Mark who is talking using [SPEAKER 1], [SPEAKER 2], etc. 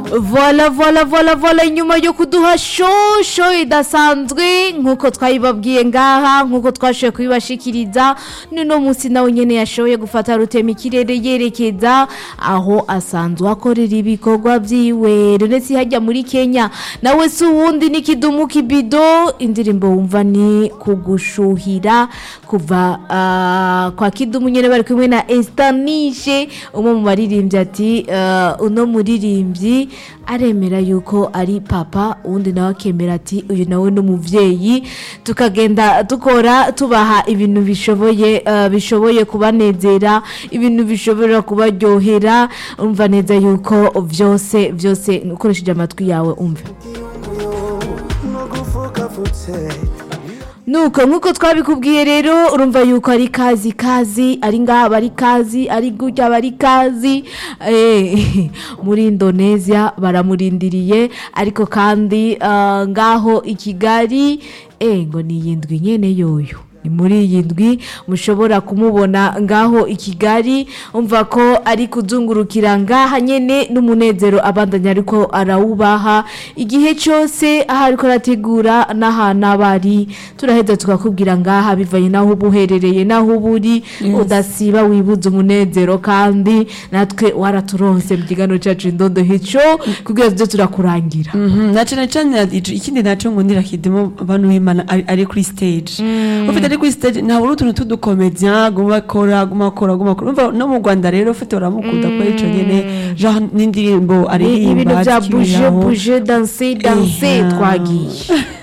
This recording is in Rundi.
[SPEAKER 1] vola vola vola vola inyuma yo kuduha shosho idasanzwe nk'uko twayibabwiye ngaha nk'uko twashoboye kubibashikiriza n'uno munsi nawe nyene yashoboye gufata rutema ikirere yerekeza aho asanzwe akorera ibikorwa vyiwe ndetse hajya muri kenya nawe si uwundi ni kidumu kibido indirimbo wumva ni kugushuhira kuva ah, kwa kidumu nyene bari kumwe na estanishe umwe mu baririmbyi ati ah, uno muririmbyi aremera yuko ari papa uwundi nawe akemera ati uyu nawe ni umuvyeyi tukagenda dukora tubaha ibintu bishoboye ah, bishoboye kubanezera ibintu bishobora kubaryohera umva neza yuko vyose vyose ukoresheje amatwi yawe umve nuko nk'uko twabikubwiye rero urumva yuko ari kazi kazi ari ngaha bari kazi ari gutya bari kazi eh, muri indonesia baramurindiriye ariko kandi ah, ngaho i kigali eh, ngo ni iyi ndwi nyene yoyo ni muri iyi ndwi mushobora kumubona ngaho i kigali umva ko ari kuzungurukira ngaha nyene n'umunezero abandanya ariko arawubaha igihe cyose aho ariko arategura n'ahantu aba ari turaheza tukakubwira ngaha bivanye n'aho uba uherereye n'aho uba uri udasiba wibuze umunezero kandi natwe waraturonse mu kiganiro cyacu indondo hico kugira tujye turakurangira
[SPEAKER 2] Mhm, na cane cane ico- ikindi naco ngo ndirakidemo abantu b'imana ari ari kuri stage ufite ari kuri stage ntabwo uri utuntu tudukomedian guma akora guma akora guma akora umva no mu rwanda rero ufite uramukunda ko ico nyene genre n'indirimbo
[SPEAKER 1] Ni ibintu
[SPEAKER 2] aririmba
[SPEAKER 1] bya buje
[SPEAKER 2] akibiraho.
[SPEAKER 1] buje danse danse
[SPEAKER 2] Eha.
[SPEAKER 1] twagiye